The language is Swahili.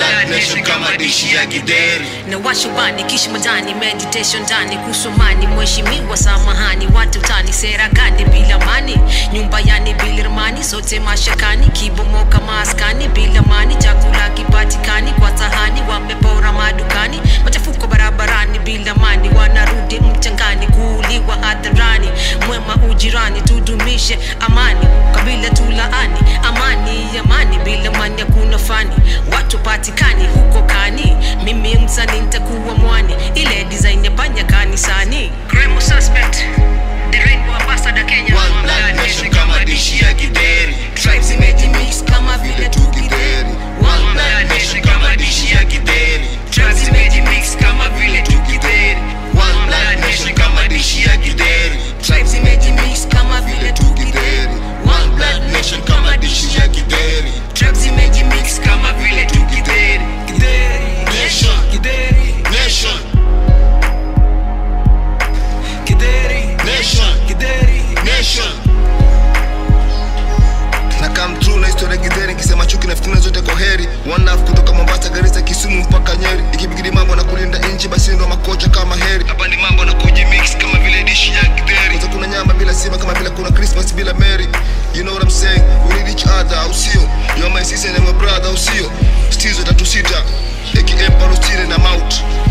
blood nation kama dishi ya gideri na washubani kisha majani meditation ndani kusomani mheshimiwa samahani watu tani sera gani bila mani nyumba yani bila ramani sote mashakani kibomoka maskani bila mani chakula kipatikani kwa sahani wamepora madukani machafuko barabarani bila mani wanarudi mchangani kuuliwa hadharani mwema ujirani tudumishe amani kabila tulaani amani amani bila mani hakuna fani watu patikani huko kani mimi msani nitakuwa mwani ile design ya panya kanisani Cremo suspect the rainbow ambassador Kenya One blood nation kama dishi ya gideri tribes imejimix kama vile tukideri One blood nation kama dishi ya gideri tribes imejimix kama vile tukideri One blood nation kama dishi ya gideri tribes imejimix kama vile tukideri One blood nation kama dishi ya gideri tribes imejimix kama vile tukideri Nation Nation Nation Nation na come true na historia gidheri kisema chuki na fitina zote kwa heri one love kutoka Mombasa Garissa Kisumu mpaka Nyeri ikibigidi mambo na kulinda nchi basi ndo makocha kama heri hapa ni mambo na kujimix kama vile dishi ya gidheri kwanza kuna nyama bila sima kama vile kuna Christmas bila Mary you know what I'm saying we need each other au sio you're my sister and my brother au sio stizo tatu sita aka Palestine na Mount